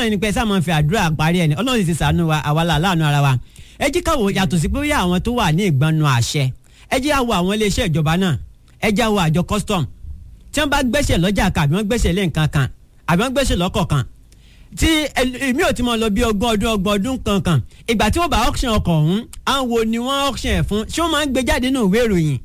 náà ni pé sáà máa ń fi àdúrà parí ẹni ọlọ́run sì ti sànú wa àwa là láàánú ara wa ẹ jí káwọ yàtọ̀ sí pé bóyá àwọn tó wà ní ìgbọnnu àṣẹ ẹ jí àwọ àwọn iléeṣẹ́ ìjọba náà ẹ jí àwọ àjọ custom tí wọ́n bá gbẹ́sẹ̀ lọ́jà kan àbí wọ́n gbẹ́sẹ̀ lé nǹkan kan àbí wọ́n gbẹ́sẹ̀ lọ́kọ̀ kan tí èmi ò ti mọ lọ bí ọgbọ̀n ọdún ọgbọ̀n ọdún kankan ìgbà tí wọ́n bá auction ọkọ̀ ọ̀hún àwọn wo ni wọ́n auction ẹ̀ fún ṣé wọ́n máa ń gbé jáde nínú ìwé ìròyìn.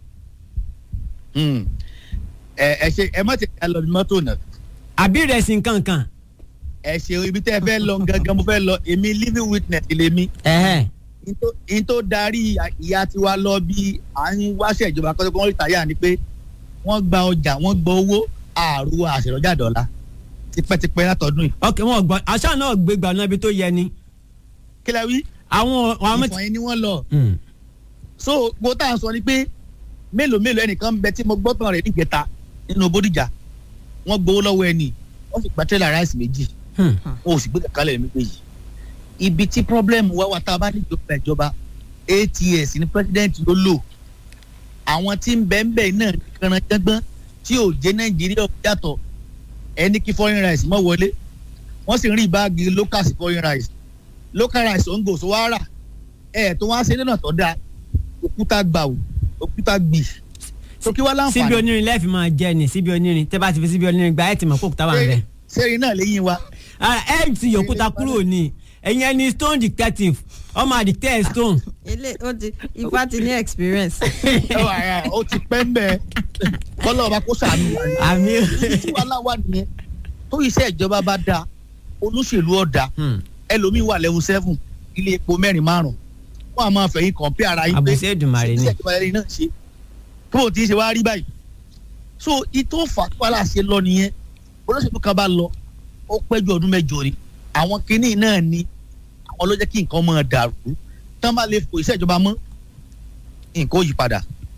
Hmm. ẹ ẹ ṣe ẹ má ti ká lọ bí mọ́tò náà àbí ìrẹsì nkankan. ẹ ṣe ibi tẹ́ ẹ fẹ́ lọ gangan mo fẹ́ lọ èmi living witness lèmi ẹ̀hẹ́ n tó darí ìyá tiwa lọ bí à ń wáṣẹ ìjọba kọ́tọ́ kọ́ rìtáyà ni pé wọ́n gba ọjà wọ́n gba owó àrùn àṣẹrọjà dọ́là tipẹ́tipẹ́ látọdún yìí. ok wọn gbọ́ àṣà náà gbé gbà náà ibi tó yẹ ni. kí lẹ wí. àwọn àwọn. ìfọ̀n yẹn ni wọ́n lọ. Hmm. so gbogbo tá à ń sọ ni pé mélòó mélòó ẹnìkan ń bẹ tí mo gbọ́ tán rẹ̀ níjẹta nínú bódìjà wọ́n gbowó lọ́wọ́ ẹni wọ́n sì gba tẹ́lẹ̀ ráìsì méjì Hmm. wọn ò sì gbé kàkálẹ̀ méjèèjì ibi tí problem wá wá tá a bá ní ìjọba ìjọba ats ní president ló lò àwọn tí ń bẹ ń bẹ náà ní kànáńgbọ́n tí ò jẹ́ nàìjíríà yàtọ̀ ẹni kí foreign rice mọ́ wọlé wọ́n sì ń rí báàgì local sí foreign rice local rice ò ń gò sówó ara ẹ̀ tó wá ṣe lọ́nà tó dáa òkúta gbà ò òkúta gbì tó kí wá láǹfààní. síbi onírin lẹ́ẹ̀fì máa jẹ ni síbi onírin tẹ́ bá ti fi síbi onírin gba ẹ̀ tì mọ̀ kó òkúta wà ń bẹ̀. sẹ́yìn náà lẹ́yìn wa. ẹ̀ ti yòókúta kúrò ní ẹ̀yin ẹni stone detective ọmọ àdìtẹ́ stone. ilé ó ti ifá ti ní experience. ó ti pẹ́ ń bẹ́ẹ̀ kọ́lọ́ ọba kó sàánú wa ni. àmì. tí wàhálà wà nìyẹn tó iṣẹ́ ìjọba bá dáa olóṣèlú ọ̀dà ẹlòmíín wà level seven ilé epo mẹ́rin márùn-ún wọ́n á máa fẹ̀yìn kàn pé ara yín pé àbùsẹ̀ Èdùmàrè ni. iṣẹ́ ìjọba ẹni náà ṣe tó o ti ṣe wá rí báyìí so ìtò fàtúwàlà ṣe lọ nìyẹn olóṣèlú kan bá lọ ó pẹ́ ju ọdún mẹ́jọ ni àwọn kinní náà ni àwọn ló jẹ́ kí nǹkan máa dàrú tán bá lè fò iṣẹ́ ìjọba mọ́ nǹkan ó yí padà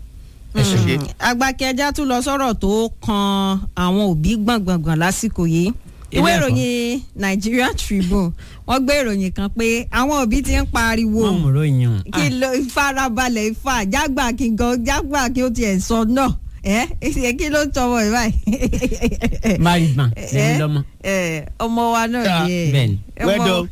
agbákẹ́já tún lọ sọ̀rọ̀ tó kan àwọn òbí gbọ̀ngbọ̀ngbọ̀n lásìkò yìí ìwé ìròyìn Nigeria Tribune wọ́n gbé ìròyìn kan pé àwọn òbí ti ń pariwo wọ́n mú ròyìn o. kí ló farabalẹ̀ ifá jágbà kí gan jágbà kí ó tiẹ̀ sọ náà ẹ ẹ kí ló ń tọmọ ẹ báyìí. married man lẹ́yìn lọ́mọ. ọmọ wa náà ni ẹ. bẹ́ẹ̀ni. wẹ́dọ̀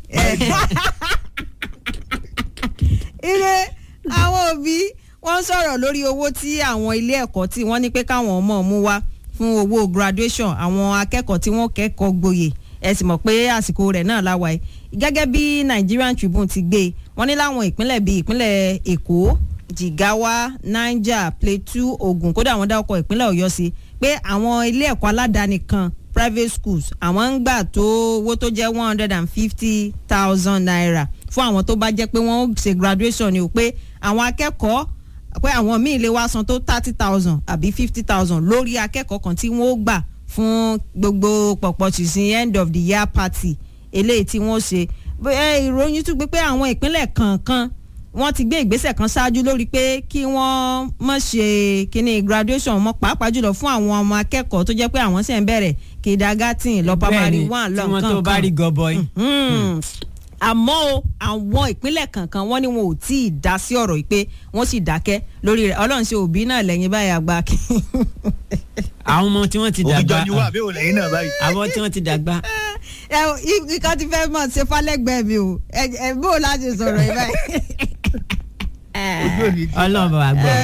ire àwọn òbí wọ́n sọ̀rọ̀ lórí owó tí àwọn ilé ẹ̀kọ́ tí wọ́n ní pé káwọn ọmọ mú wá fún owó graduation àwọn akẹ́kọ̀ọ́ tí wọ́n kẹ́kọ̀ọ́ gboyè ẹ sì mọ̀ pé àsìkò rẹ̀ náà láwa ẹ̀ gẹ́gẹ́ bí Nigerian Tribune ti gbé wọ́n ní láwọn ìpínlẹ̀ bíi ìpínlẹ̀ Èkó Jigawa Niger Plateau Ògùn kódà wọ́n dá ọkọ̀ ìpínlẹ̀ Ọ̀yọ́ sí pé àwọn ilé ẹ̀kọ́ aládàáni kan private schools àwọn ń gbà tó owó tó jẹ́ one hundred and fifty thousand naira fún àwọn tó bá jẹ́ pé wọ́n ṣe graduation ni o pé àwọn akẹ́kọ̀ọ́ pé àwọn míì lè wá san tó thirty thousand àbí fifty thousand lórí akẹ́kọ̀ọ́ kan tí wọ́n ó gbà fún gbogbo pọ̀pọ̀ tìsín end of the year party eléyìí tí wọ́n ṣe ìròyìn tún gbé pé àwọn ìpínlẹ̀ kọ̀ọ̀kan wọ́n ti gbé ìgbésẹ̀ kan ṣáájú lórí pé kí wọ́n má ṣe kíní graduation mọ́ pàápàá jùlọ fún àwọn ọmọ akẹ́kọ̀ọ́ tó jẹ́ pé àwọn sì ń bẹ̀rẹ̀ kindergarten lọ primary one lọ tí wọ́n tó bá rí gọbọi. àmọ́ o àwọn ìpínlẹ̀ kankan wọ́n ní wọn ò tí ì dá sí ọ̀rọ̀ yìí pé wọ́n sì dákẹ́ lórí rẹ̀ ọlọ́run ṣe òbí náà lẹ́yìn báyìí àgbà kí. àwọn ọmọ tí wọ́n ti dàgbà òbíjọ ni wà bí òun lẹ́yìn náà báyìí. àwọn tí wọ́n ti dàgbà. ẹ ikọ̀ ti fẹ́ mọ̀ ṣe falẹ́gbẹ̀ẹ́ mi o ẹ bó o láti sọ̀rọ̀ yìí báyìí. ojú òní ti ọlọ́run bá wa gbọ́.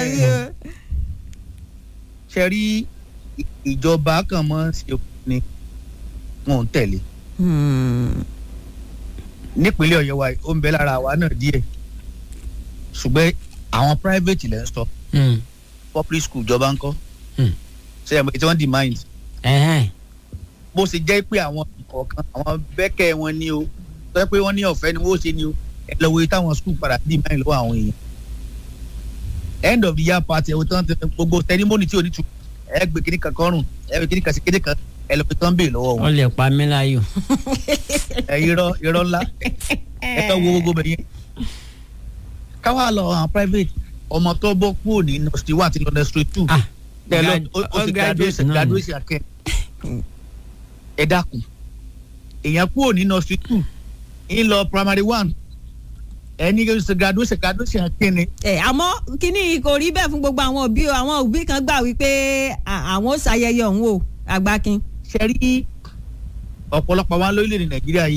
ṣe rí ìjọba kan mọ́ ṣe ni wọn ò ń tẹ̀lé nípínlẹ̀ ọ̀yọ́ wa ó ń bẹ lára àwa náà díẹ̀ ṣùgbọ́n àwọn private lẹ́ ń sọ public school ìjọba ń kọ́ ṣe é tí wọ́n demand bó ṣe jẹ́ pé àwọn kọ̀ọ̀kan àwọn bẹ́kẹ̀ wọn ni o sọ pé wọ́n ní ọ̀fẹ́ ni wọ́n ṣe ni o ẹ lọ wo táwọn school padà demand lọ́wọ́ àwọn èèyàn end of the year party ẹ̀wọ̀n tán gbogbo ceremony tí o ní tu ẹ gbé kíní kan kọrùn ẹ gbé kíní kan sí kíní kan ẹ lọ fi tán bèè lọ́wọ́ wọn. wọ́n lè pa mí láyò. ẹ irọ́ irọ́ ńlá ẹ fẹ́ wo gbogbo bẹ̀yẹn. káwá lọ àwọn private ọmọ tó bọ́ kúrò ní nursery one àti nursery two. ẹ lọ ó sì graduation graduation akẹ́. ẹ dákun èèyàn kúrò ní nursery two ń lọ primary one ẹni ṣe graduation graduation kíni. ẹ àmọ́ kíní kò rí bẹ́ẹ̀ fún gbogbo àwọn òbí o àwọn òbí kan gbà wípé àwọn ó ṣàyẹyẹ ọ̀hún o àgbákin. ṣe rí ọ̀pọ̀lọpọ̀ wa lórílẹ̀‐èdè nàìjíríà yìí